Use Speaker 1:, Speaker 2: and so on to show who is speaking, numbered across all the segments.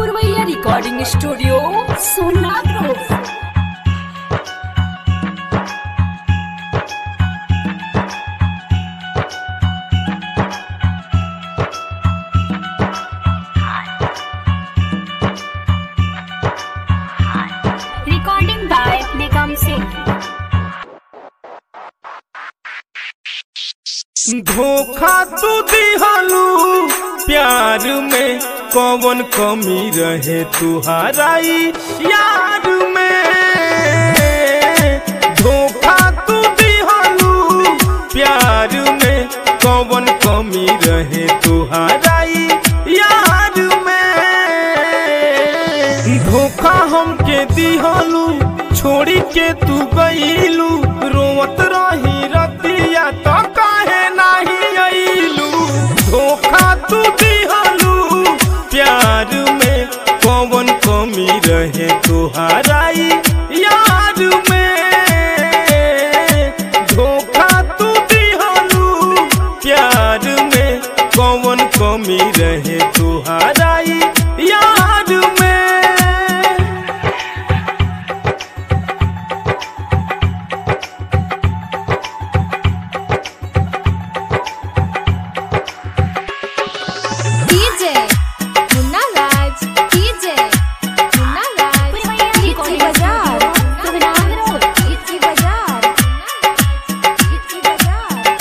Speaker 1: पुरवैया recording studio Sonapur
Speaker 2: Recording by Nigam Singh.
Speaker 3: धोखा तू दिहलू प्यार में कौन कमी रहे तुहाराई यार में धोखा तू दिहलू प्यार में कौन कमी रहे तुहाराई यार में धोखा हमके दिहलू छोड़ी के तू गईलू रोवत रही रतिया तो काहे नाही अइलू धोखा तू दिहलू प्यार में कौन कमी रहे तुहाराई यार में धोखा तू दिहलू प्यार में कौन कमी रहे तुहाराई यार में
Speaker 4: DJ Munna Raj DJ Munna Raj Ichi Bazaar Ichi Bazaar Ichi Bazaar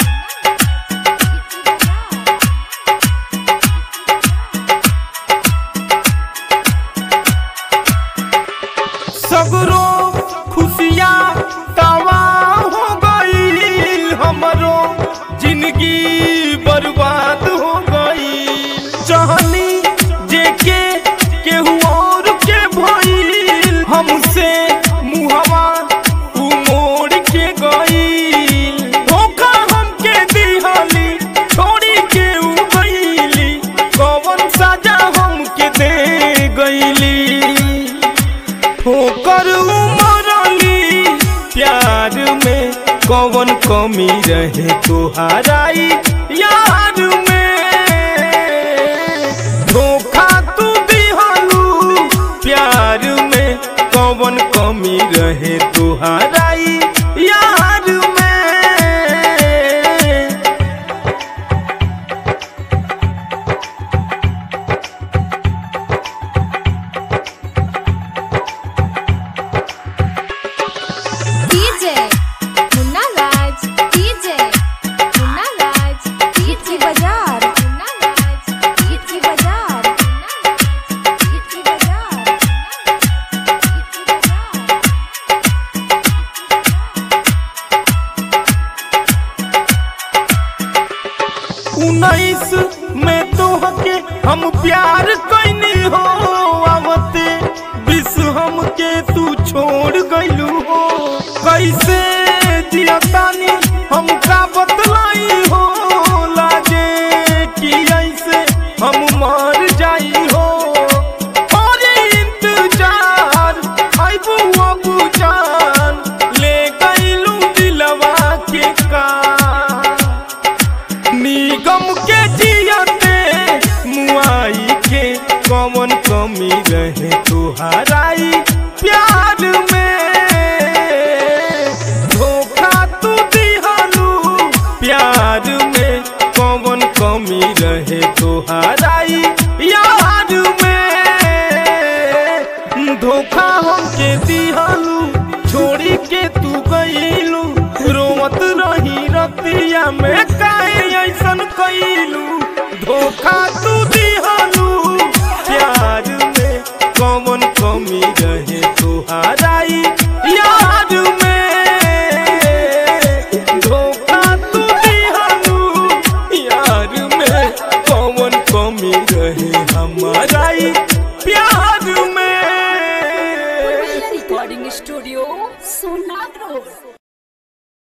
Speaker 3: सगरो खुशियाँ तवा हो गई हमरो जिंदगी बर्बाद हो गई चाहनी जेके केहू और के भइल हमसे मुहवा उ मोड़ के गई धोखा हमके दिहली छोड़ी के उ गईली कौन सजा हमके दे गईली ठोकर उमरली प्यार में कौन कमी रहे तुहाराई यार में धोखा तू दिहलू प्यार में कौन कमी रहे तुहाराई यार में
Speaker 4: DJ Munna Raj DJ Munna Raj Ichi Bazaar Munna Raj Ichi Bazaar Ichi Bazaar Ichi Bazaar
Speaker 3: उन्नीस में तोहके हम प्यार कैनी हो आवते विष हमके तू छोड़ गइलू हो कैसे जियतानी हमका बतलाई हो लागे कि ऐसे हम मर जाई हो और इंतजार आइबू अबू जान ले गइलू दिलवा के का निगम के जियते मुआई के कौन कमी रहे तुहाराई प्यार में धोखा तू दिहलू प्यार में कौन कमी रहे तुहाराई यार में धोखा हमके दिहलू छोड़ी के तू गईलू रोवत रही रतिया में काहे ऐसन कईलू धोखा तू दिहलू प्यार में कौन कमी रहे तुहाराई यार में धोखा तू दिहलू यार में कौन कमी रहे